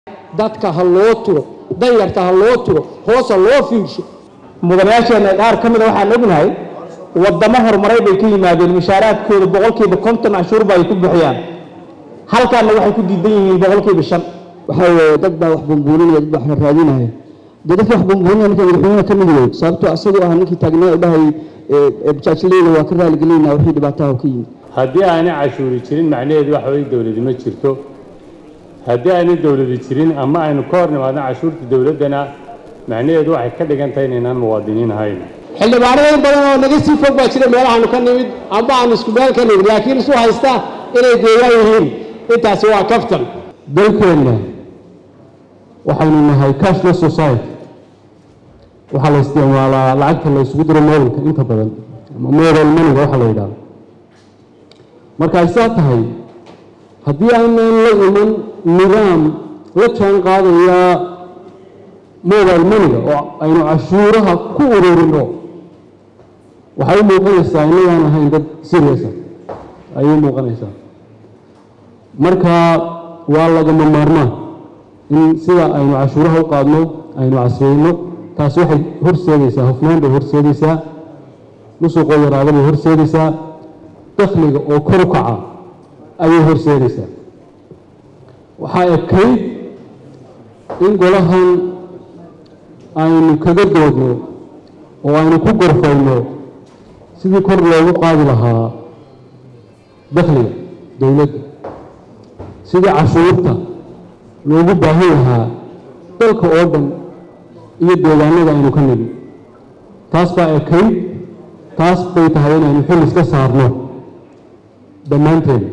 dadka ha loo turo danyarta ha loo turo hoos ha loo fiirsho mudanayaasheenna qaar ka mida waxaan ognahay wadamo horumaray bay ka yimaadeen mushaaraadkooda boqolkiiba konton canshuurba ay ku bixiyaan halkaana waxay ku diidan yihiin boqolkiiba shan waxaa weeye dad baa wax bumbuuninaya dad baa wax raadinaya dee dadka wax bumbuuninaya ninka madaxweynaha ka mid wey sababtoo asagoo ah ninkii taagnaa dhahay bajaajleyda waa ka raaligelinayna wixii dhibaataha ka yimid haddii aanay cashuuri jirin macnaheedu waxa weye dowladi ma jirto haddii aanay dowladi jirin ama aynu ka hor nimaadno cashuurta dowladdana macnaheedu waxay ka dhigan tahay inaynaan muwaadiniin ahayn xildhibaanada badan oo naga sii fog baa jira meelahaanu ka nimid amba aan isku meel ka nimid laakiin isu haysta inay deegaan yihiin intaasi waa kaftan dalkeenna waxaynu nahay cashless society waxaa la isticmaalaa lacagta la isugu diro mobilka inta badan ama mobile moneyga waxaa la yidhahdo marka ay saa tahay haddii aynan la iman nidaam la jaan qaadaya mobile moneyga oo aynu cashuuraha ku ururino waxay u muuqanaysaa inagaan ahayn dad serious ah ayay u muuqanaysaa marka waa lagama maarmaan in sida aynu cashuuraha u qaadno aynu casriyeyno taasi waxay horseedaysaa hufnaan bay horseedaysaa musuqoo yaraada bay horseedaysaa dakhliga oo kor u kaca ayay horseedaysaa waxaa ekayd in golahan aynu kaga doodno oo aynu ku gorfayno sidii kor loogu qaadi lahaa dakhliga dowladda sidii cashuurta loogu baahan lahaa dalka oo dhan iyo deegaanada aynu ka nigi taas baa ekayd taas bay tahay inaynu xil iska saarno dhammaanteen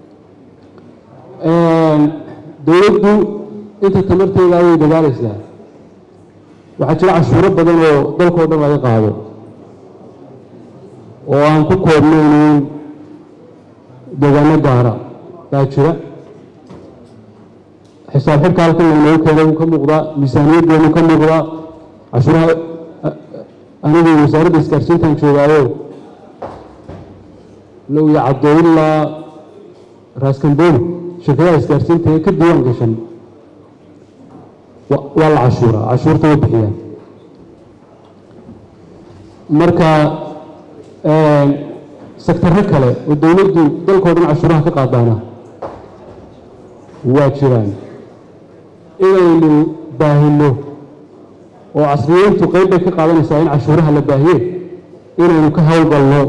dowladdu inta tamarteeda way dadaalaysaa waxaa jira cashuuro badan oo dalkao dhan laga qaado oo aan ku koobnaynin deegaano gaara baa jira xisaab xidhka halkan laynoogu keenay wuu ka muuqdaa miisaaniyaddeenu ka muuqdaa cashuuraha anigu wasaaradda isgaarsiintan joogaayo low iyo cadooyinlaa raaskambooni shirkadaha isgaarsiinta ee ka diiwaan gashan waa la cashuuraa cashuurta way bixiyaan marka sektarro kale oo dowladdu dalkao dhan cashuuraha ka qaadaana waa jiraan inaynu baahino oo casriyeyntu qayb bay ka qaadanaysaa in cashuuraha la baahiye inaynu ka howlgalno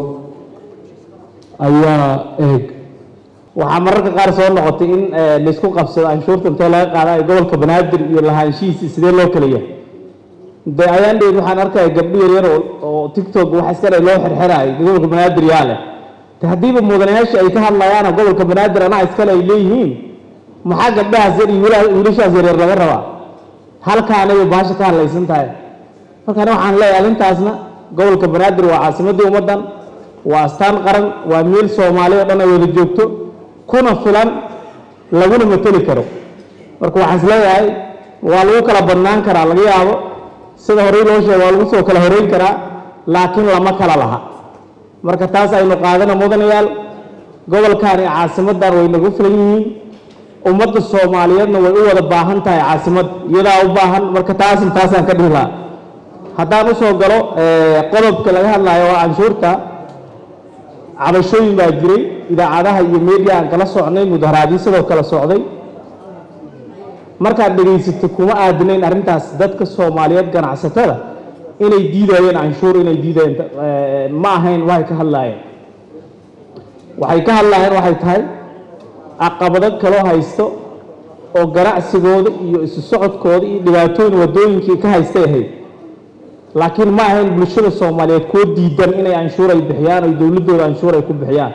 ayaa eeg waxaa mararka qaar soo noqotay in laysku qabsado canshuurta intee laga qaada ay gobolka banaadir iyo lahaanshihiisi sidee loo kala yahay de ayaan dheed waxaan arkaya gabdho yaryar oo tiktok wax iskale loo xirxiraay gobolka banaadir yaa leh te haddiiba mudanayaasha ay ka hadlayaana gobolka banaadir anaa iskale ay leeyihiin maxaa gabdhahaas yar iyo wiilashaas yaryar laga rabaa halkaanay baasha ka hadlaysan tahay markaan waxaan leeyahay arrintaasna gobolka banaadir waa caasimaddii ummaddan waa astaan qaran waa meel soomaali oo dhan ay wada joogto kuna filan laguna mateli karo marka waxaan is leeyahay waa lagu kala badnaan karaa laga yaabo sida horey loo sheega waa lagu soo kala horeyn karaa laakiin lama kala laha marka taas aynu qaadana mudanayaal gobolkan iyo caasimaddan way nagu filan yihiin ummadda soomaaliyeedna way u wada baahan tahay caasimad iyadaa u baahan marka taasin taasaan ka dhihi lahaa haddaan usoo galo qodobka laga hadlayo waa canshuurta cabashooyin baa jiray idaacadaha iyo media aan kala socnay mudaharaadyo sidoo kale socday markaad dhegaysato kuma aadinayn arrintaas dadka soomaaliyeed ganacsatada inay diidayeen canshuur inay diidayeen ma ahayn waxay ka hadlaayeen waxay ka hadlaayeen waxay tahay caqabado kaloo haysto oo ganacsigooda iyo isu socodkooda iyo dhibaatooyin waddooyinkii ka haystay ahayd laakiin ma ahayn bulshada soomaaliyeed kuwo diidan inay canshuur ay bixiyaan oo dowladdooda canshuur ay ku bixiyaan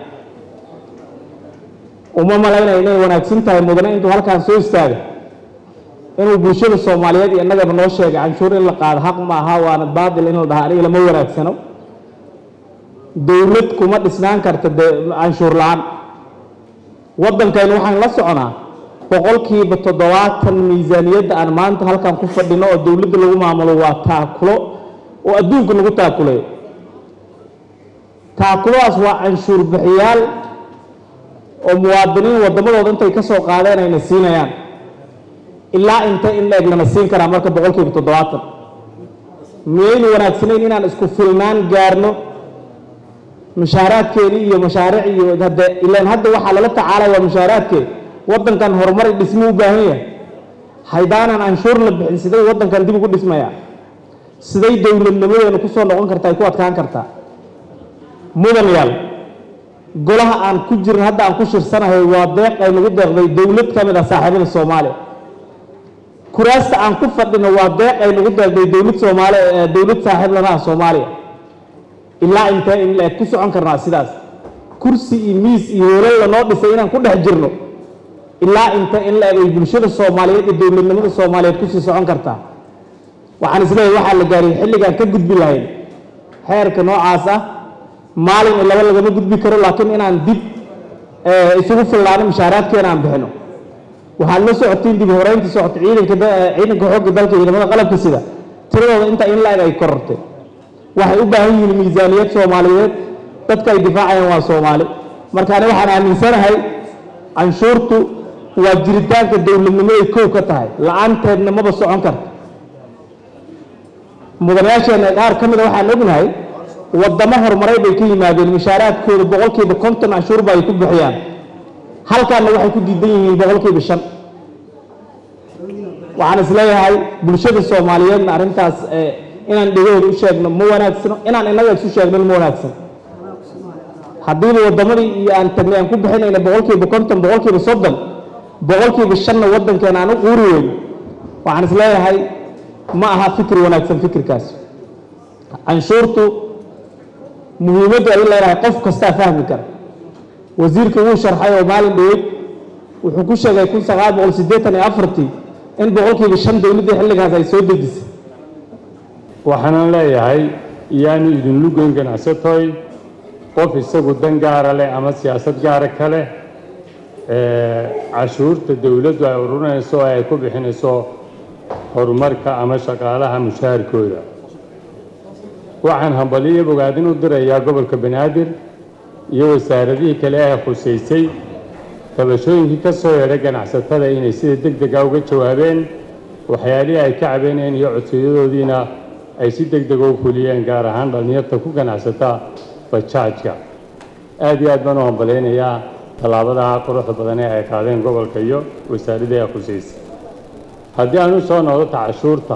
uma malaynaya inay wanaagsan tahay mudane intuu halkaan soo istaaga inuu bulshada soomaaliyeed iyo innagaba noo sheegay canshuur in la qaado xaq ma aha waana baadil in la dhaha aniga lama wanaagsano dowlad kuma dhisnaan karta de canshuur la-aan waddankaynu waxaan la soconaa boqolkiiba toddobaatan miisaaniyadda aan maanta halkan ku fadhino oo dowladda lagu maamulo waa taakulo oo adduunka lagu taakuleeyo taakuladaas waa canshuur bixiyaal oo muwaadiniin waddamadooda intay ka soo qaadeen ayna siinayaan ilaa intee in la eg lana siin karaa marka boqolkiiba toddobaatan miyaynu wanaagsanayn inaan isku filnaan gaarno mushaaraadkeedii iyo mashaariic iyo hadde ilaan hadda waxaa lala tacaalaya mushaaraadkeed waddankan horumar i dhismo u baahan yahay haydaanan canshuur la bixin siday waddankan dib ugu dhismaya siday dowladnimadeenu ku soo noqon kartaa ay ku adkaan kartaa mudan yaal golaha aan ku jirin hadda aan ku shirsanahay waa deeq ay nagu deeqday dowlad ka mid ah saaxiibada soomaaliya kuraasta aan ku fadhino waa deeq ay nagu deeqday dowlad soomaali dowlad saaxiib lana ah soomaaliya ilaa intee in la eg ku socon karnaa sidaas kursi iyo miis iyo hoolal lanoo dhisay inaan ku dhex jirno ilaa intee in la eg ay bulshada soomaaliyeed iyo dowladnimada soomaaliyeed kusii socon kartaa waxaan isleeyahay waxaa la gaariyay xilligaan ka gudbi lahayn xeerka noocaas ah maalin iyo laba lagama gudbi karo laakiin inaan dib isugu fillaano mushaaraadkeena aan bixino waxaad la socotiin dib horeynta socota ciidanka ciidanka xoogga dalka ciidamada qalabka sida tiradooda inta in la-eg ay korortay waxay u baahan yihiin miisaaniyad soomaaliyeed dadka ay difaacayaan waa soomaali marka ani waxaan aaminsanahay canshuurtu waa jiritaanka dowladnimaday kow ka tahay la-aanteedna maba socon karta mudanayaasheena qaar ka mida waxaan ognahay waddamo horumaray bay ka yimaadeen mushaaraadkooda boqolkiiba konton canshuurba ay ku bixiyaan halkaana waxay ku diidan yihiin boqolkiiba shan waxaan isleeyahay bulshada soomaaliyeedna arrintaas inaan dhegahooda u sheegno ma wanaagsano inaan innaga isu sheegnon ma wanaagsan haddiiba waddamadii iyo aan tagnay aan ku bixinayna boqolkiiba konton boqolkiiba soddon boqolkiiba shanna waddankeena aan u quuri weyno waxaan isleeyahay ma aha fikir wanaagsan fikirkaas canshuurtu muhiimaddu ay leedahay qof kastaa fahmi kara wasiirka wuu sharxay oo maalin dhaweyd wuxuu ku sheegay kun sagaal boqol siddeetan iyo afartii in boqolkiiba shan dowladdii xilligaas ay soo dejisay waxaanan leeyahay iyaanu idinlu goyn ganacsatoy qof isagu dan gaara leh ama siyaasad gaara ka leh cashuurta dowladdu ay ururinayso oo ay ku bixinayso horumarka ama shaqaalaha mushaharkooda waxaan hambaliyo bogaadin u dirayaa gobolka banaadir iyo wasaaradihii kale ee khusaysay tabashooyinkii ka soo yeedhay ganacsatada inay sida deg dega uga jawaabeen waxyaalihii ay ka cabeynayeen iyo codsiyadoodiina ay si deg dega u fuliyeen gaar ahaan dhallinyarta ku ganacsata bajaajka aad iyo aad baan u hambalaynayaa tallaabadaha quruxda badan ee ay qaadeen gobolka iyo wasaaradii ay khusaysay haddii aan u soo noqdo ta cashuurta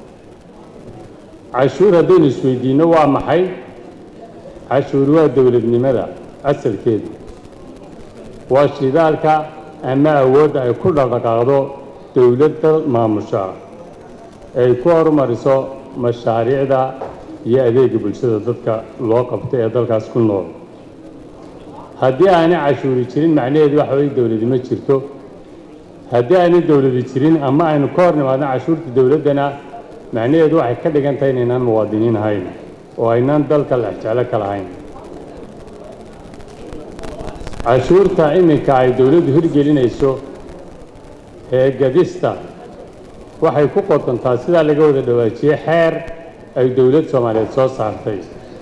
cashuur haddaynu isweydiinno waa maxay cashuur waa dowladnimada asalkeedu waa shidaalka ama awoodda ay ku dhaqdhaqaaqdo dowladda maamusha ay ku horumariso mashaariicda iyo adeega bulshada dadka loo qabto ee dalkaas ku nool haddii aanay cashuuri jirin macnaheedu waxa weye dowladi ma jirto haddii aanay dowladi jirin ama aynu ka hor nimaadno cashuurta dowladdana macnaheedu waxay ka dhigan tahay inaynaan muwaadiniin ahayn oo aynaan dalka lexjeclo ka lahayn cashuurta iminka ay dowladdu hirgelinayso ee gadista waxay ku qotontaa sidaa laga wada dhawaajiyey xeer ay dowlad soomaaliyeed soo saartay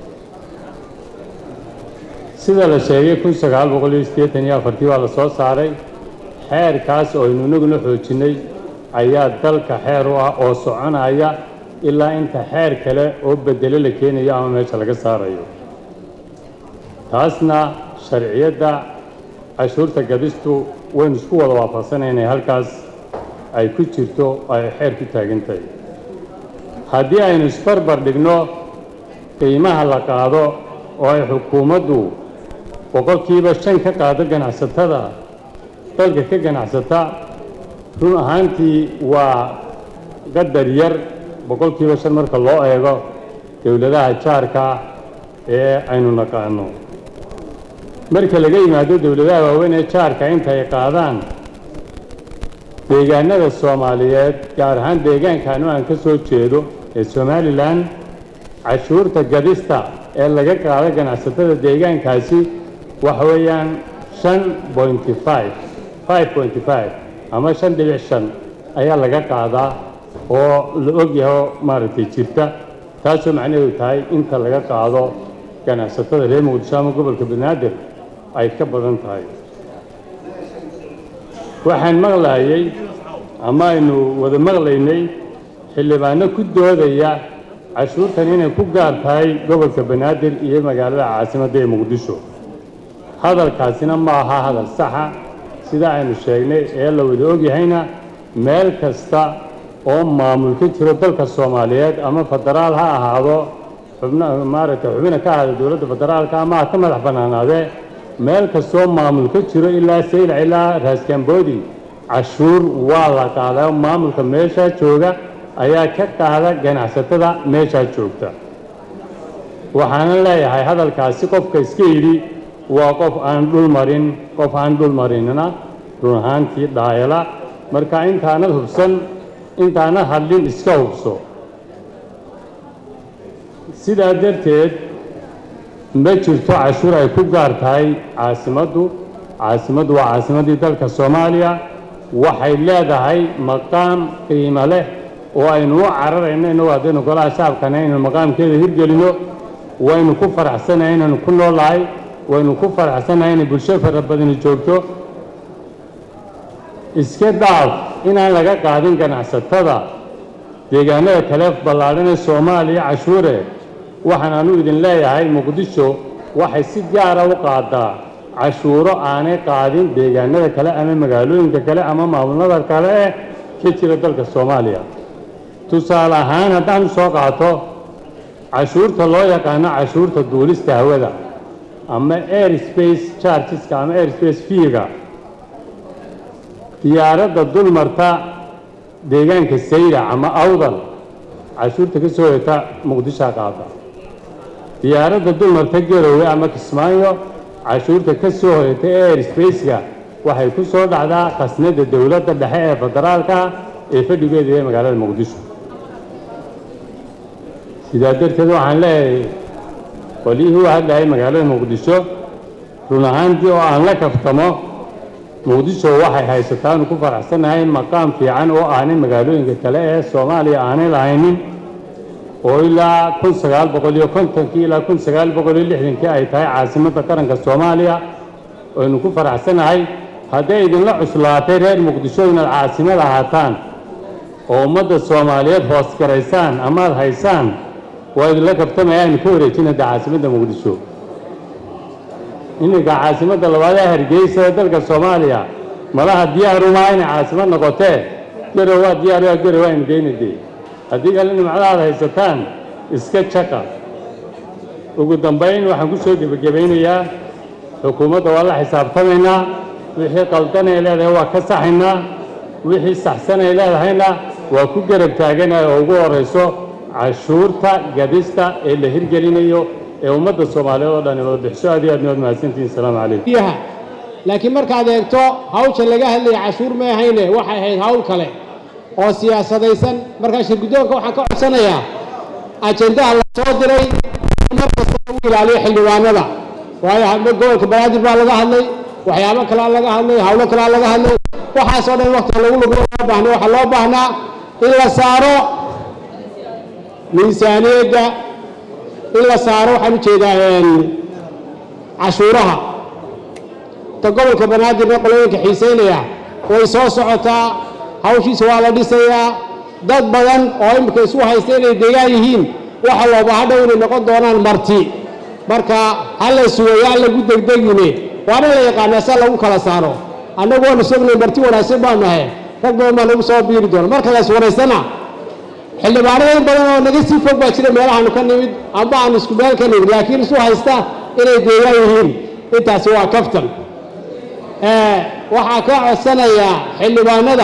sida la sheegay kun sagaal boqol iyo siddeetan iyo afartii waa la soo saaray xeerkaas oo aynu inaguna xoojinnay ayaa dalka xeer u ah oo soconaya ilaa inta xeer kale oo bedelo la keenayo ama meesha laga saarayo taasna sharciyadda cashuurta gadistu waynu isku wada waafaqsanay inay halkaas ay ku jirto oo ay xeer ku taagan tahay haddii aynu isbarbar dhigno qiimaha la qaado oo ay xukuumaddu boqolkiiba shan ka qaado ganacsatada dalka ka ganacsata run ahaantii waa qadar yar boqolkiiba shan marka loo eego dowladaha jaarka ee aynu naqaano marka laga yimaado dowladaha waaweyn ee jaarka inta ay qaadaan deegaanada soomaaliyeed gaar ahaan deegaankaanu aan ka soo jeedo ee somalilan cashuurta gadista ee laga qaado ganacsatada deegaankaasi waxa weeyaan shan pointy five five pointy five ama shan dhibic shan ayaa laga qaadaa oo la ogyaho maaragtay jirta taasoo macnaheedu tahay inta laga qaado ganacsatada reer muqdisho ama gobolka banaadir ay ka badan tahay waxaan maqlayay ama aynu wada maqlaynay xildhibaano ku doodaya cashuurtan inay ku gaar tahay gobolka banaadir iyo magaalada caasimadda ee muqdisho hadalkaasina ma aha hadal saxa sida aynu sheegnay ee la wada ogyahayna meel kasta oo maamul ka jiro dalka soomaaliyeed ama federaal ha ahaado xubna maaragtay xubina ka ahaado dowladda federaalka ama ha ka madax bannaanaadee meel kastoo maamul ka jiro ilaa saylac ilaa raaskamboodi cashuur waa la qaadaa maamulka meeshaa jooga ayaa ka qaada ganacsatada meeshaa joogta waxaana leeyahay hadalkaasi qofka iska yidhi waa qof aan dhul marin qof aan dhul marinina run ahaantii dhaayala marka intaanad hubsan intaanad hadlin iska hubso sidaa darteed ma jirto cashuur ay ku gaar tahay caasimaddu caasimaddu waa caasimaddii dalka soomaaliya waxay leedahay maqaam qiimo leh oo aynu u cararayno innagu haddaynu golaha shacabkana inaynu maqaamkeeda hirgelino waynu ku faraxsanahay inaynu ku noolahay waynu ku faraxsanahay inay bulsho fara badani joogto iska dhaaf inaan laga qaadin ganacsatada deegaanada kale ballaadhan ee soomaaliya cashuure waxaan anu idin leeyahay muqdisho waxay si gaara u qaadaa cashuuro aanay qaadin deegaanada kale ama magaalooyinka kale ama maamulada kale eh ka jira dalka soomaaliya tusaale ahaan haddaanu soo qaato cashuurta loo yaqaano cashuurta duulista hawada ama air space chargeska ama air space fiiga diyaaradda dulmarta deegaanka sayda ama awdal cashuurta ka soo heta muqdishoa qaada diyaaradda dulmarta garowe ama kismaayo cashuurta ka soo hoyata air spaceka waxay ku soo dhacdaa khasnada dowladda dhexe ee federaalka ee fadhigeeda ee magaalada muqdisho sidaa darteed waxaan leeyahay qolyihii u hadlahay magaalada muqdisho run ahaantii oo aan la kaftamo muqdisho waxay haysataan ku faraxsanahay maqaam fiican oo aanay magaalooyinka kale ee soomaaliya aanay lahaynin oo ilaa kun sagaal boqol iyo kontonkii ilaa kun sagaal boqol iyo lixdankii ay tahay caasimadda qaranka soomaaliya aynu ku faraxsanahay hadday idinla cuslaatay reer muqdisho inaad caasimad ahaataan oo ummadda soomaaliyeed hoos garaysaan amaad haysaan waa idinla kabtamaya aynu ka wareejinada caasimadda muqdisho iminka caasimadda labaad ee hargeysa ee dalka soomaaliya malaha diyaarumaa inay caasimad noqotee garow waa diyaar waa garow aynu geynade haddii kale nimcadaad haysataan iska jaqa ugu dambayn waxaan ku soo gebagabaynayaa xukuumadda waa la xisaabtamaynaa wixii qaldan ay leedahay waa ka saxaynaa wixii saxsan ay leedahayna waa ku garab taaganaya oo ugu horayso cashuurta gadista ee la hirgelinayo ee ummadda soomaaliyeed oo dhani wada bixiso aad iyo aad niwaad mahadsantihin asalaamu calaykum biyaha laakiin markaad eegto hawsha laga hadlaya cashuur ma ahayne waxay ahayd hawl kale oo siyaasadaysan markaa shirguddoonka waxaan ka codsanayaa ajendaha la soo diray mar kasta lagu ilaaliyo xildhibaanada waayo hadba gobolka banaadir baa laga hadlay waxyaabo kalaa laga hadlay hawlo kalaa laga hadlay waxaasoo dhan waqtiga lagu lumiyo loo baahnay waxaa loo baahnaa in la saaro miisaaniyadda in la saaro waxaan ujeedaa cashuuraha ta gobolka banaadirna qolooyinka xiisaynaya way soo socotaa hawshiisa waa la dhisayaa dad badan oo imika isu haysta inay deegaan yihiin waxa looba hadhow inay noqon doonaan marti marka ha la sugayaa lagu degdegine waana la yaqaanaa sa lagu kala saaro annagu waanu sognay marti wanaagsan baa nahay rag badan baa nagu soo biiri doona marka la is waraysana xildhibaanada in badan oo naga sii fog baa jira meelahaanu ka nimid amba aanu isku meel ka nimid laakiin isu haysta inay deegaan yihiin intaasi waa kaftan waxaa ka codsanayaa xildhibaanada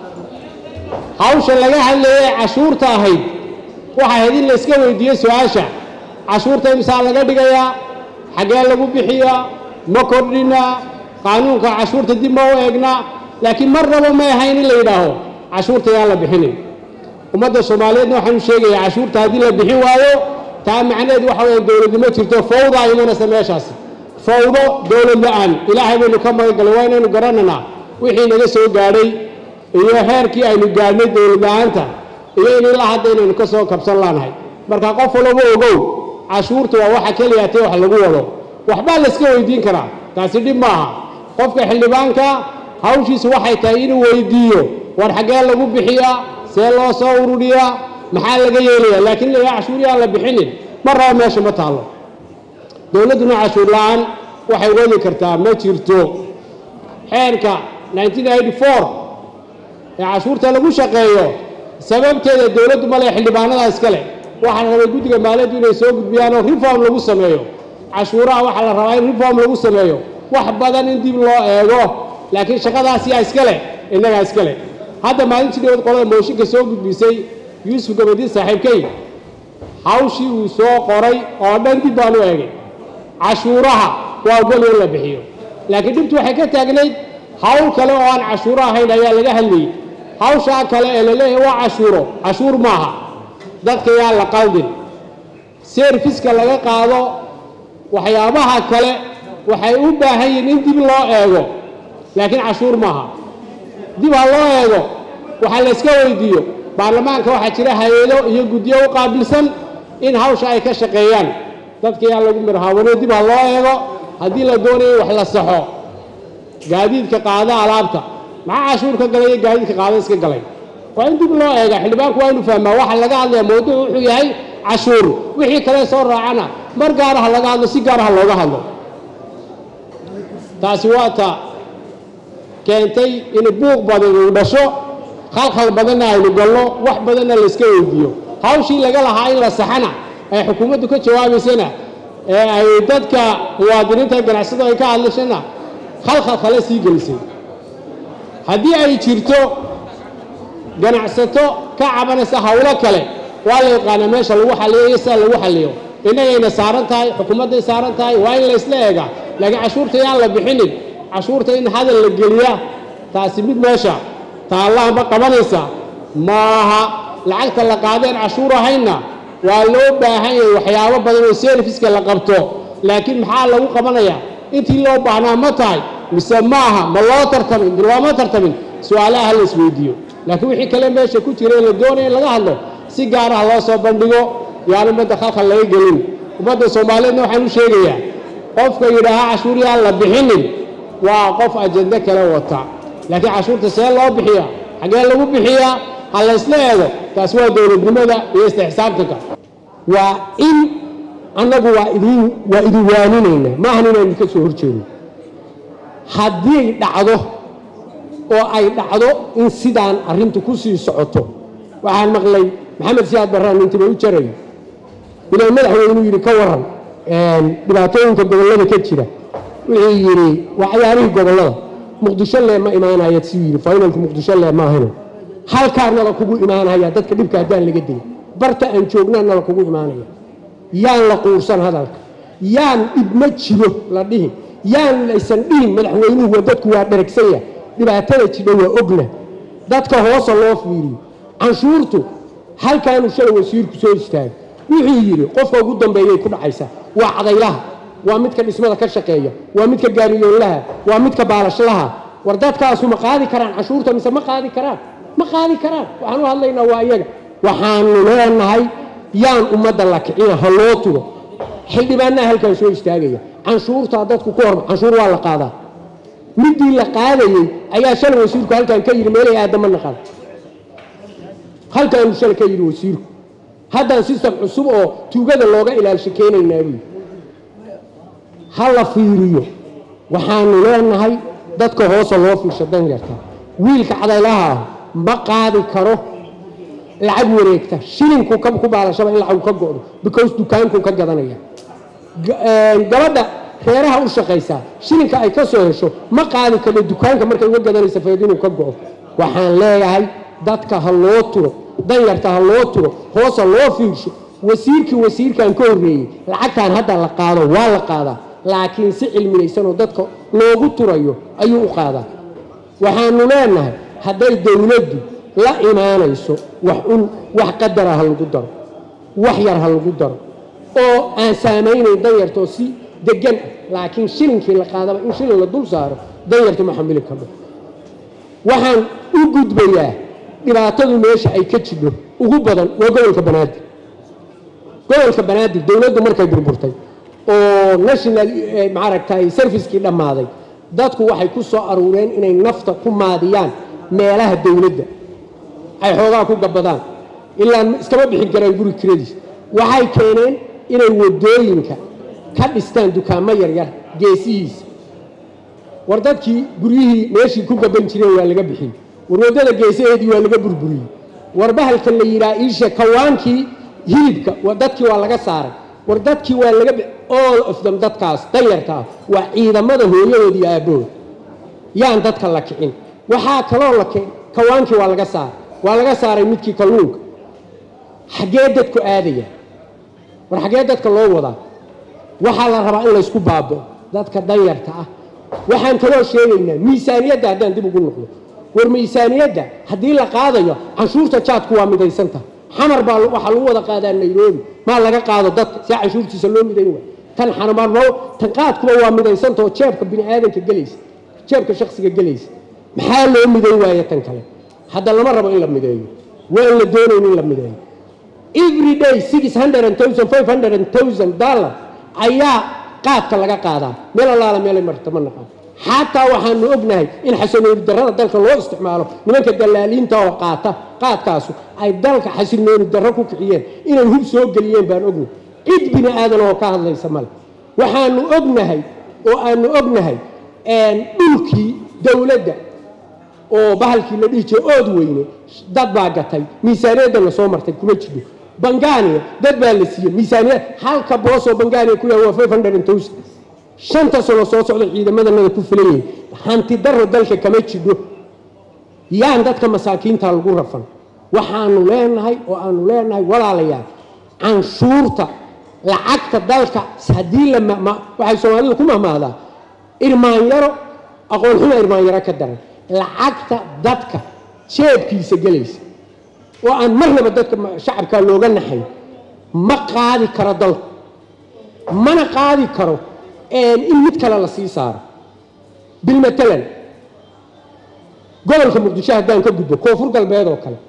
hawsha laga hadlayay cashuurta ahayd waxay ahayd in la iska weydiiyo su-aasha cashuurta imsaa laga dhigayaa xaggee lagu bixiyaa ma kordhinaa qaanuunka cashuurta dib ma u eegnaa laakiin marnaba may ahayn in la yidhaaho cashuurta yaan la bixinin ummadda soomaaliyeedna waxaanu sheegayaa cashuurta haddii la bixin waayo taa macnaheedu waxa weeye dowladnimo jirto fawdaa imanaysa meeshaasi fawdo dowlad la-aan ilaahay baynu ka magangalay waa inaynu garananaa wixii naga soo gaadhay iyo heerkii aynu gaadhnay dowlad la-aanta iyo in ilaa hadda inaynu ka soo kabsan laanahay marka qof walaba ogow cashuurta waa waxa keliya tee wax lagu wado waxbaa la iska weydiin karaa taasi dhib maaha qofka xildhibaanka hawshiisu waxay tahay inuu weydiiyo war xaggee lagu bixiyaa see loo soo ururiyaa maxaa laga yeelayaa laakiin la cashuuriyaa la bixinin ma rabo meesha ma taallo dowladduna cashuur la-aan waxay wadi kartaa ma jirto xeerka 1994 ee cashuurta lagu shaqeeyo sababteeda dowladdu male xildhibaanada iskale waxaa la rabay guddiga maaliyaddu inay soo gudbiyaan oo reform lagu sameeyo cashuuraha waxaa la rabaa in reform lagu sameeyo wax badan in dib loo eego laakiin shaqadaas yaa iskale innagaa iskale hadda maalintii dhawad qolada mooshinka soo gudbisay yuusuf gabadiin saaxiibkay hawshii uu soo qoray oo dhan dib baan u eegay cashuuraha waa ogol in la bixiyo laakiin dhibtu waxay ka taagnayd hawl kale oo aan cashuuro ahayn ayaa laga hadlayay hawshaa kale ee laleeyahay waa cashuuro cashuur maaha dadka yaa la qaldin serviska laga qaado waxyaabaha kale waxay u baahan yihiin in dib loo eego laakiin cashuur maaha dib ha loo eego waxaa la iska weydiiyo baarlamaanka waxaa jira hay-ado iyo guddiyo u qaabilsan in hawsha ay ka shaqeeyaan dadka yaa lagu mirhaawano dib ha loo eego haddii la doonayo in wax la saxo gaadiidka qaada alaabta maxaa cashuur ka galay iyo gaadiidka qaada iska galay waa in dib loo eega xildhibaanku waa inu fahmaa waxa laga hadlaya mawduuc wuxuu yahay cashuur wixii kale soo raacana mar gaaraha laga hadlo si gaaraha looga hadlo taasi waa ta keentay in buuq badan uu dhasho khalkhal badanna aynu galno wax badanna la iska weydiiyo hawshii laga lahaa in la saxana ay xukuumaddu ka jawaabaysana ee ay dadka muwaadiniinta ganacsado ay ka hadlashana khalkhal kale sii gelisay haddii ay jirto ganacsato ka cabanaysa hawlo kale waa la yaqaanaa meesha lagu xalliyo iyo sida lagu xalliyo innagayna saaran tahay xukuumadday saaran tahay waa in la isla eegaa laakiin cashuurta yaan la bixinin cashuurta in hadal la geliya taasi mid meesha taallahanba qabanaysa maaha lacagta la qaadeen cashuur ahaynna waa loo baahan yahay waxyaabo badan oo serviska la qabto laakiin maxaa lagu qabanayaa intii loo baahnaa ma tahay mise maaha ma loo tartamin looma tartamin su-aalaha la isweydiiyo laakiin wixii kale meesha ku jira in la doonaya in laga hadlo si gaaraha loo soo bandhigo yaan ummadda khalkhal laga gelin ummadda soomaaliyeedna waxaan u sheegayaa qofka yidhaahaa cashuur yaan la bixinin waa qof ajende kale wata laakiin cashuurta see loo bixiyaa xaggee lagu bixiyaa ha la ysla eego taasi waa dowladnimada iyo isla xisaabtanka waa in annagu waa idin waa idin waaninayna maahan inaan idinka soo horjeedno haddii dhacdo oo ay dhacdo in sidaan arrintu ku sii socoto waxaan maqlay maxamed siyaad barraan intiba u jarayo inuu madaxweynu yidhi ka waran dhibaatooyinka gobollada ka jira wuxuu yidhi waa cayaarihii gobollada muqdisho lee ma imaanaya siuu yidhi finalku muqdisho lee maahano halkaanala kugu imaanaya dadka dhibka haddaan laga dilin barta aan joognaanala kugu imaanaya yaan la quursan hadalka yaan dhib ma jiro la dhihin yaan laysan dhihin madaxweynuhu waa dadku waa dheragsan yahay dhibaatada jidha waa ogna dadka hoosa loo fiiriyo canshuurtu halkaanuu shalay wasiirku soo istaagay wuxuu yidhi qofka ugu dambeeyay ku dhacaysaa waa cadaylaha waa midka dhismada ka shaqeeya waa midka gaariyoonlaha waa midka baalashlaha war dadkaasu ma qaadi karaan canshuurta mise ma qaadi karaan ma qaadi karaan waxaan u hadlaynaa waa iyaga waxaanu leenahay yaan ummadda la kicina ha loo tugo xildhibaanaha halkaan soo istaagaya canshuurtaa dadku ku horma canshuur waa la qaadaa midii la qaadayey ayaa shalay wasiirku halkaan ka yidhi meelay aadama naqan halkaanu shalay ka yidhi wasiirku haddaan sistem cusub oo tuugada looga ilaalsha keenaynaa buyi ha la fiiriyo waxaanu leenahay dadka hoosa loo fiirsha danyarta wiilka cadaylaha ah ma qaadi karo lacag wareegta shilinku ku baalashaba in lacagu ka go'do because dukaankuu ka gadanaya gabadha reeraha u shaqaysaa shilinka ay ka soo hesho ma qaadi karno dukaanka markay uga gadanaysa fayd inuu ka go'o waxaan leeyahay dadka ha loo turo danyarta ha loo turo hoosa loo fiirsho wasiirkii wasiirkan ka horreeyey lacagtan hadda la qaado waa la qaadaa laakiin si cilminaysanoo dadka loogu turayo ayuu u qaadaa waxaanu leenahay hadday dowladdu la imaanayso wax un wax qadara ha lagu daro wax yar ha lagu daro oo aan saamaynayn danyartoo si degan ah laakiin shilinkii la qaadaba in shilin la dul saaro danyartu ma xamili karno waxaan u gudbayaa dhibaatadu meesha ay ka jidho ugu badan waa gobolka banaadir gobolka banaadir dowladdu markay burburtay oo national maaragtay servicekii dhammaaday dadku waxay ku soo aruureen inay nafta ku maadiyaan meelaha dowladda ay xoogaa ku gabadaan ilaan iskama bixin karaan guri kiradiis waxay keeneen inay wadooyinka ka dhistaan dukaamo yaryar geesihiisa war dadkii guryihii meeshii ku gaban jireen waa laga bixiyey war waddada geesaheedii waa laga burburiyey war bahalka la yidhaha iishe kawaankii hilibka wa- dadkii waa laga saaray war dadkii waa laga bi- all of them dadkaas danyartaa waa ciidamada hooyahood iyo aabbahood yaan dadka la kicin waxaa kaloo la kicin kawaankii waa laga saaray waa laga saaray midkii kalluunka xaggee dadku aadaya war xaggee dadka loo wadaa waxaa la rabaa in laysku baabo dadka danyarta ah waxaan kaloo sheegaynaa miisaaniyadda haddaan dib ugu noqdo war miisaaniyadda haddii la qaadayo canshuurta jaadku waa midaysanta xamar baa waxaa lagu wada qaadaa nairobi maa laga qaado dadka si canshuurtiisa loo midayn waay tan xanamarno tan qaadkuba waa midaysanta oo jeebka bini aadanka gelaysa jeebka shaksiga gelaysa maxaa loo midayn waaya tan kale hadda lama rabo in la mideeyo waa in la doonayn in la mideeyo every day six hundred and thousand five hundred and thousand dollar ayaa qaadka laga qaadaa meel allaala meelay marta ma naqaan xataa waxaanu ognahay in xasinooni darrada dalka loo isticmaalo nimanka dalaaliinta oo qaata qaadkaasu ay dalka xasinooni darro ku kiciyeen inay hub soo geliyeen baan ognahay cid bini aadan oo ka hadlaysa male waxaanu ognahay oo aanu ognahay dhulkii dowladda oo bahalkii la dhihi jiray ood weyne dad baa gatay miisaaniyaddana soo martay kuma jiro bangaaniya dad baa la siiyey miisaaniyad halka boosoo bangaaniya ku yahay waa five hundred and thousand shanta sano soo socda ciidamadanada ku filan yihiin hanti darro dalka kama jidho yaan dadka masaakiinta lagu rafan waxaanu leenahay oo aanu leenahay walaalayaal canshuurta lacagta dalka haddii la ma- ma- waxay soomaalidu ku mahmahdaa irmaanyaro aqoon xuma irmaanyaro ka daran lacagta dadka jeebkiisa gelaysa oo aan marnaba dadka ma- shacabka looga naxayn ma qaadi karo dalku mana qaadi karo in mid kale la sii saaro bilmatalan gobolka muqdisho haddaan ka gudbo koonfur galbeed oo kale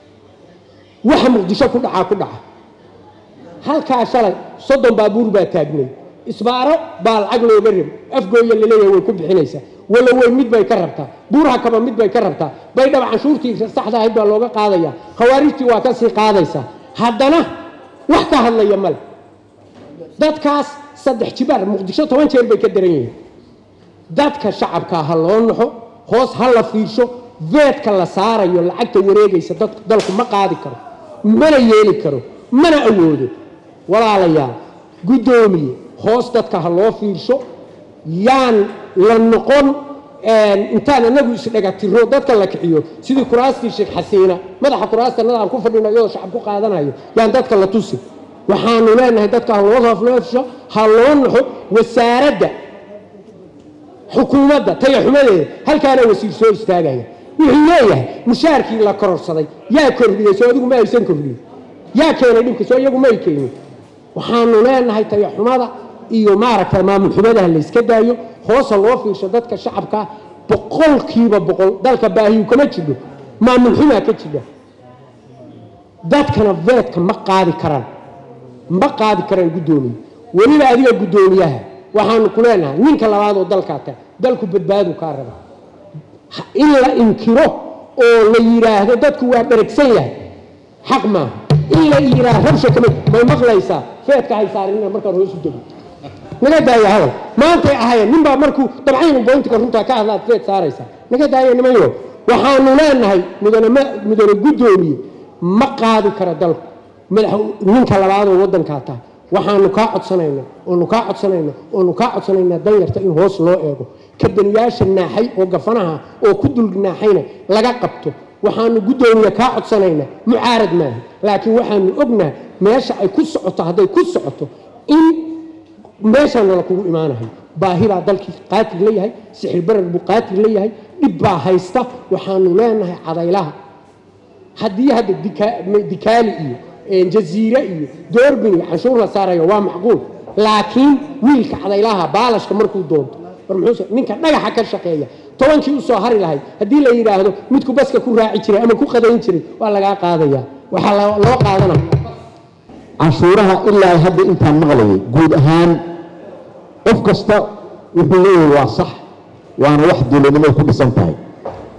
waxa muqdisho ku dhacaa ku dhaca halkaa shalay soddon baabuur baa taagnay isbaaro baa lacag looga rib afgooya laleeyahay way ku bixinaysaa wala wey mid bay ka rabtaa buurha kaba mid bay ka rabtaa baydhaba canshuurtii saxda ahayd baa looga qaadaya khawaarijtii waa ka sii qaadaysaa haddana wax ka hadlaya male dadkaas saddex jibaar muqdisho toban jeer bay ka daran yihiin dadka shacabkaa ha loo naxo hoos ha la fiirsho veedka la saarayo lacagta wareegaysa dad dalku ma qaadi karo mana yeeli karo mana awoodo walaalayaal guddoomiye hoos dadka ha loo fiirsho yaan la noqon intaan anagu isdhagatiro dadka la kiciyo sidii kuraastii sheekh xasiina madaxa kuraastanada aan ku fadhino iyadoo shacab ku qaadanayo yaan dadka la tusi waxaanu leenahay dadka ha loo hoofleefsho ha loo naxo wasaaradda xukuumadda tayaxumadeeda halkaana wasiir soo istaagaya wuxuu leeyahay mushaarkii la kororsaday yaa kordhiyey soo adigu ma aysan kordhiyin yaa keenay dhibka soo iyagu may keenin waxaanu leenahay tayaxumada iyo maaragtay maamul xumadaha la iska daayo hoosa loo fiirsho dadka shacabkaa boqolkiiba boqol dalka baahiyu kama jidho maamul xumaa ka jidha dadkana veedka ma qaadi karaan ma qaadi karaan guddoomiye weliba adiga guddoomiyaha waxaanu ku leenahay ninka labaad oo dalkaa ta dalku badbaadu kaa raba in la inkiro oo la yidhaahdo dadku waa dheragsan yahay xaq maaha in la yidhaahdo rabsha kama may maqlaysaa feedka hay saarinina markaan hoosu dego naga daaya hadal maantay ahayeen ninbaa markuu dabcaynu boyntika runtaa ka hadlaad feed saaraysaa naga daaya nimanyo waxaanu leenahay mudane ma mudane guddoomiye ma qaadi kara dalku madax ninka labaadoo waddankaa taa waxaanu kaa codsanayna oonu kaa codsanayna oonu kaa codsanaynaa danyarta in hoos loo eego kadaniyaasha naaxay oo gafanaha oo ku dul naaxayna laga qabto waxaanu guddoomiye kaa codsanaynaa mucaarad maaha laakiin waxaanu ognahay meesha ay ku socoto hadday ku socoto in meeshaana la kugu imaanahay baahi baa dalkii qaatil la yahay sixir barar buu qaatil la yahay dhib baa haysta waxaanu leenahay cadaylaha haddii hadda dika- dikaali iyo jaziire iyo doorbin iyo canshuur la saarayo waa macquul laakiin wiilka cadaylaha baalashka markuu doonto war muxuu ninka dhagaxa ka shaqeeya tobankii usoo hari lahayd haddii la yidhaahdo midku baska ku raaci jiray ama ku qadayn jiray waa lagaa qaadaya waxaa lo- loo qaadanaya canshuuraha ilaa hadda intaan maqlayay guud ahaan qof kasta wuxuu leeyahay waa sax waana wax dowladnimada ku dhisan tahay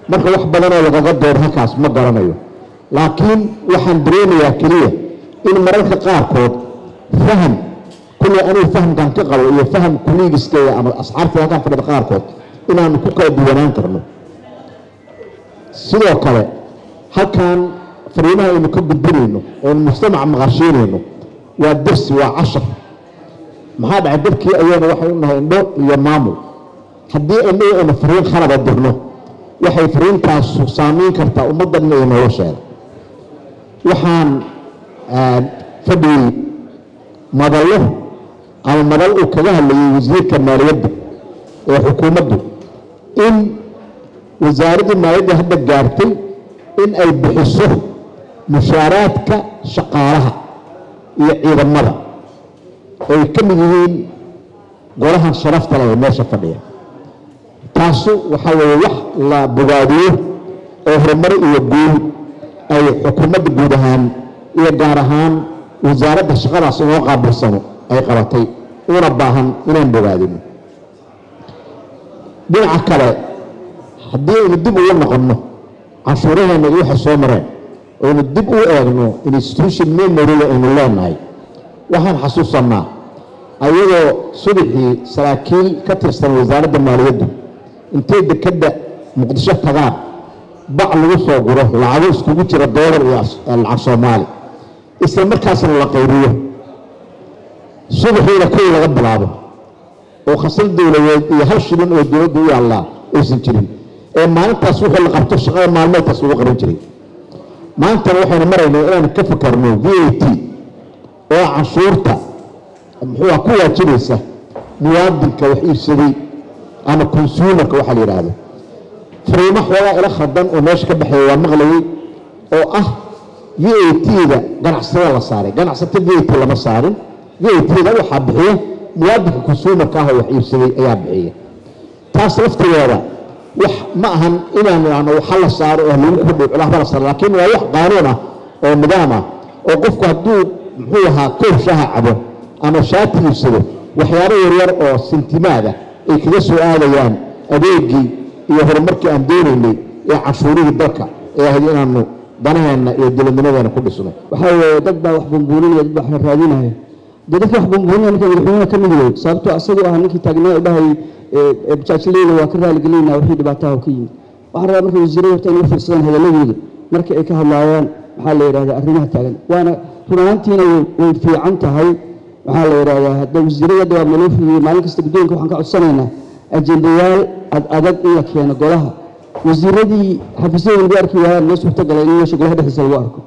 marka wax badanoo lagaga doodo halkaas ma garanayo laakiin waxaan dareemayaa keliya in mararka qaarkood faham kulley anigu fahamkan ka qabo iyo faham kuliigisteeda ama asxaabta halkan fadhida qaarkood inaanu ku kala duwanaan karno sidoo kale halkan fariimaha aynu ka gudbinayno oonu mujtamaca maqashiinayno waa dersi waa cashar maxaa dhacay dadkii ayayna waxay u nahay indho iyo maamul haddii inagu aynu fariin khalada dirno waxay fariintaasu saamayn kartaa ummaddanna iyo nolosheeda waxaan fadhiyey madallo ama madal uu kaga hadlayay wasiirka maaliyadda ee xukuumaddu in wasaaraddii maaliyadda hadda gaartay in ay bixiso mushaaraadka shaqaalaha iyo ciidamada oo ay ka mid yihiin golahan sharafta leh ee meesha fadhiya taasu waxaa weeye wax la bogaadiyo oo horumar iyo guul ay xukuumadda guud ahaan iyo gaar ahaan wasaaradda shaqadaas inoo qaabilsano ay qabatay una baahan inaan bogaadino dhinaca kale haddii aynu dib ugu noqonno canshuuraheenna iyo waxay soo mareen aynu dib u eegno institution memoryga aynu leenahay waxaan xasuusannaa ayadoo subaxii saraakiil ka tirsan wasaaradda maaliyaddu intay dekedda muqdisho tagaan bac lagu soo guro lacago iskugu jira doolar iyo lacag soomaali isla markaasna la qayriyo subaxiina kuwii laga bilaabo oo khasal dowladeed iyo hal shilin oo dowladda u yaallaa aysan jirin ee maalintaas wuxuu la qabto shaqada maalmeedkaas lagu qaban jiray maantana waxaynu maraynaa inaan ka fakarno v a t oo canshuurta muxuua ku waajibaysa muwaadinka wax iibsaday ama consumerka waxaa la yidhaahdo fariimo xoogaa ila khaldan oo meesha ka baxeeya waa maqlayay oo ah v a t-da ganacsatada la saaray ganacsato v a t lama saarin v a t-da waxaa bixiya muwaadinka consumerka ah oo wax iibsaday ayaa bixiya taas laftigeeda wax ma ahan inaan idhaahno waxa la saaro oo lagu kordhiyo culaha la saaro laakiin waa wax qaanuun ah oo nidaam ah oo qofku hadduu muxuu ahaa koob shaha cabo ama shaati iibsado waxyaabo yaryar oo sintimaada ay kaga soo aadayaan adeegii iyo horumarkii aan doonaynay ee canshuurihii dalka ee ahayd inaanu danaheenna iyo dowladnimadeena ku dhisno waxaa weeye dad baa wax bumbuuninaya dad baa wax raadinaya dee dadka wax bumbuuninaya ninka madaxweynaha ka mid wey sababtoo asagoo ah ninkii taagnaa dhahay bajaajleyda waa ka raaligelinaa wixii dhibaataha ka yimid waxaan rabaa marka wasiirada horta inay u fiirsadaan hadalladooda markii ay ka hadlaayaan maxaa la yidhahdaa arrimaha taagan waana run ahaantiina way fiican tahay waxaa la yidhahdaa hadda wasiirada hadda waa naloo fidiyey maalin kasta guddoonka waxaan ka codsanaynaa ajendayaal ad adag in la keeno golaha wasiiradii xafiisyada lagu arki waayaan noo suurtagalay in meesha golaha dhexdiisa lagu arko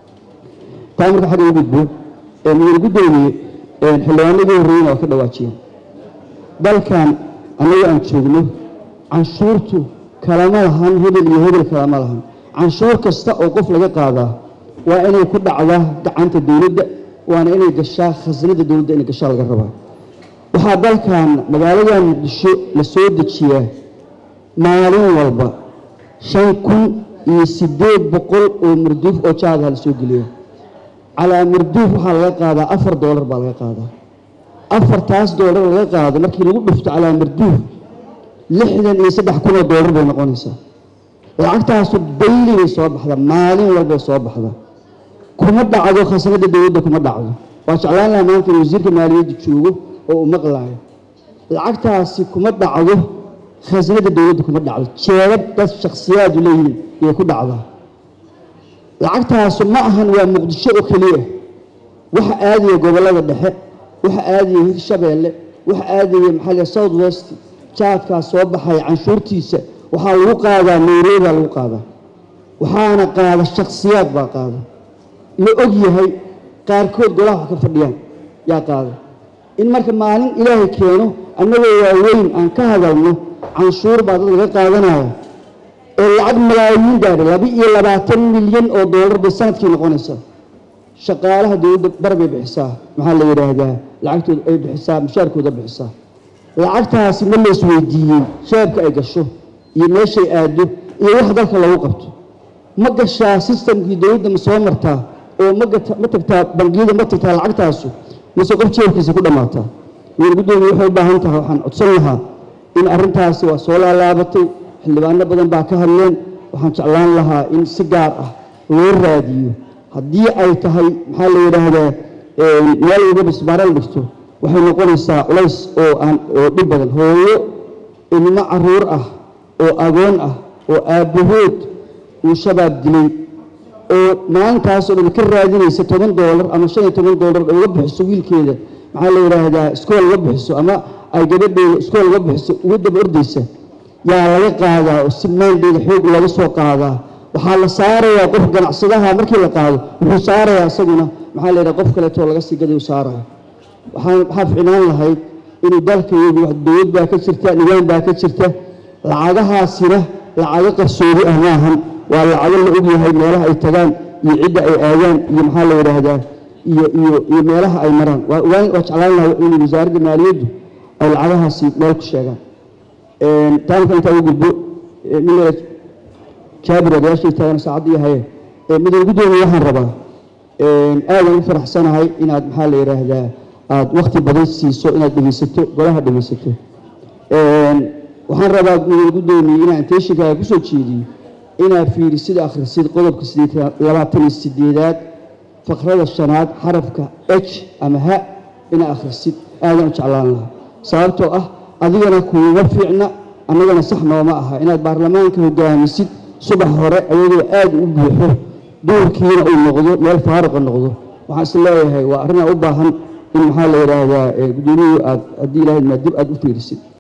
taa marka xagga u gudbo mudane guddoomiye xildhibaanadii horreeyna waa ka dhawaajiyeen dalkan annagu aan joogno canshuurtu kalama lahan hebel iyo hebel kalama lahan canshuur kasta oo qof laga qaadaa waa inay ku dhacdaa gacanta dowladda waana inay gashaa khasnada dowladda inay gashaa laga rabaa waxaa dalkan magaaladan muqdisho la soo dejiyaa maalin walba shan kun iyo siddeed boqol oo marduuf oo jaadaha la soo geliya calaa marduuf waxaa laga qaadaa afar doolar baa laga qaadaa afartaas doolar laga qaado markii lagu dhufto calaa marduuf lixdan iyo saddex kun oo doolar bay noqonaysaa lacagtaasu dayli bay soo baxdaa maalin walbay soo baxdaa kuma dhacdo khasnada dowladda kuma dhacdo waa jeclaan lahaa maanta in wasiirka maaliyadda joogo oo uu maqlaayo lacagtaasi kuma dhacdo khasnada dowladda kuma dhacdo jeebab dad shakhsiyaadu leeyihiin ayay ku dhacdaa lacagtaasu ma ahan waa muqdisho oo keliya waxa aadaya gobollada dhexe waxa aadaya hirshabeelle waxa aadaya maxaa la south west jaadkaa soo baxaya canshuurtiisa waxaa lagu qaadaa nairobi baa lagu qaadaa waxaana qaada shakhsiyaad baa qaada la og yahay qaarkood golaha wax ka fadhiyaan yaa qaada in marka maalin ilaahay keeno annagoo waaweyn aan ka hadalno canshuur baa dad laga qaadanaya oo lacag malaayiin gaadha laba iyo labaatan milyan oo doolar bay sanadkii noqonaysaa shaqaalaha dowladda bar bay bixisaa maxaa la yidhaahdaa lacagtooda ay bixisaa mushaarkooda bixisaa lacagtaasi ma la isweydiiyey shaabka ay gasho iyo meeshay aado iyo wax dalka lagu qabto ma gashaa sistamkii dowladda ma soo martaa oo ma ma tagtaa bangiyada ma tagtaa lacagtaasu mase qof jeebkiisa ku dhammaataa weer guddoomiye waxay u baahan tahay waxaan codsan lahaa in arrintaasi waa soo laalaabatay xildhibaano badan baa ka hadleen waxaan jeclaan lahaa in si gaar ah loo raadiyo haddii ay tahay maxaa la yidhaahdaa meel walba bisbaaral dhigto waxay noqonaysaa culays oo aan oo dhib badan hooyo ilmo caruur ah oo agoon ah oo aabbahood uu shabaab dilay oo maalintaasoo dhan ka raadinaysa toban doolar ama shan iyo toban doolar oo uga bixiso wiilkeeda maxaa la yidhaahdaa iskool uga bixiso ama ay gabadheeda iskool uga bixiso uga daba ordaysa yaa laga qaadaa oo si maandeeda xoog laga soo qaadaa waxaa la saarayaa qof ganacsadaha markii la qaado wuxuu saarayaa isaguna maxaa la yidhaha qof kaleetoo laga sii gadayu saaraya waxaan waxaa ficnaan lahayd inuu dalkayadu wax dowlad baa ka jirta nidaam baa ka jirta lacagahaasina lacago qarsoodi ah maahan waa lacago la ogyahay meelaha ay tagaan iyo cidda ay aadaan iyo maxaa la yidhaahdaa iyo iyo iyo meelaha ay maraan waa waa waa jeclaan lahaa in wasaaradda maaliyaddu ay lacagahaasi meel ku sheegaan taanka intaa ugu gudbo nin jaabir odayaashii taagan saacadda iyo haye midaan guddoomiye waxaan rabaa aadan u faraxsanahay inaad maxaa la yidhaahdaa aada wakti badan siiso inaad dhegeysato golaha dhegeysato waxaan rabaa midaan guddoomiye inaan teeshinkaaga kusoo jeediyo inaad fiirisid akhrisid qodobka sideed labaatan iyo sideedaad faqrada shanaad xarafka h ama ha inaad akhrisid aadan u jeclaan lahaa sababtoo ah adigana kuuma fiicna annagana sax nooma aha inaad baarlamaanka hogaamisid subax hore ayadoo aada u buuxo duurkiina uu noqdo meel faaruqa noqdo waxaan is leeyahay waa arrinaa u baahan in maxaa la yidhaahdaa guddoomiyuhu aad haddii ilahayd maa dib aad u fiirisid